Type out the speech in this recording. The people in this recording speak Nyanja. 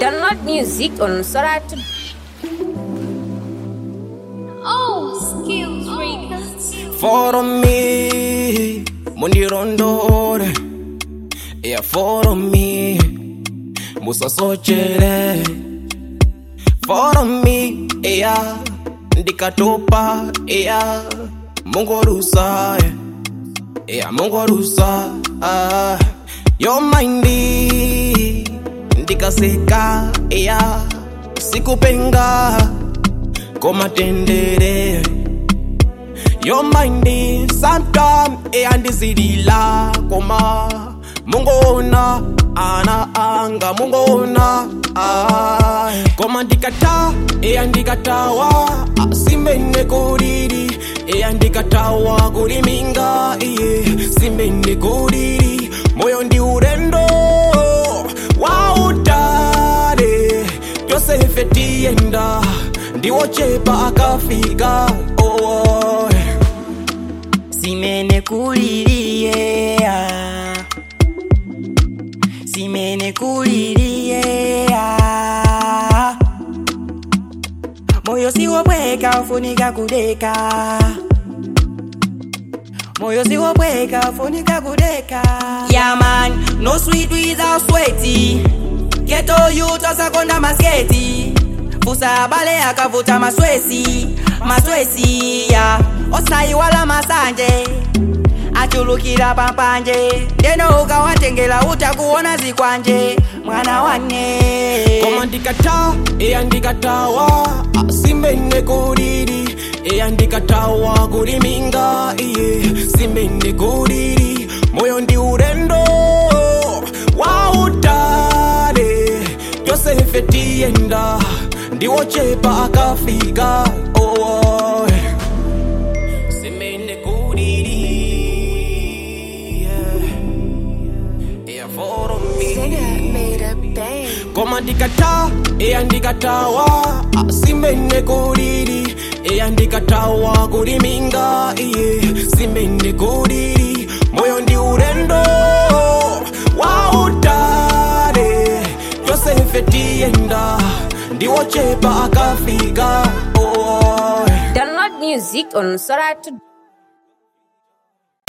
Download music on Soratu. Oh, skills records. Follow me, mundirondore Yeah, follow me, musasochele Follow me, yeah, ndikatopa, yeah Mungorusa, yeah, mungorusa ah. Your mindy, ndikaseka, yeah Sikupenga, komatendere Your mind is sometime eyandizilila koma mungona ana anga mungona ay. koma ndikata eyandikatawa simene kulili eyandikatawa kuliminga iye simene kulili moyo ndi ulendo wautale yosefe tiyenda ndiwochepa akafika oh. simene kuliliye ah. simene kuliliye ah. moyo siwobweka ufunika kudeka moyo siwobweka ufunika kudeka yeah man no sweet without sweaty geto youth asakonda masketi fusa abale akavuta maswesi maswesi ya osayiwala masanje achulukira pampanje ndeno ukawatengela utakuona zikwanje mwana wane koma ndikata eyandikatawa simene kulili eyandikatawa kuliminga iye simene kulili moyo ndi ulendo wautale yosefe tiyenda ndiwochepa akafika oh. simene kulili yeah. yeah, follow me koma ndikata eyandikatawa simene kulili eyandikatawa kuliminga iye simene kulili moyo ndi ulendo wautale yosefe tiyenda ndiwochepa akafika oh. Download music on Soratu.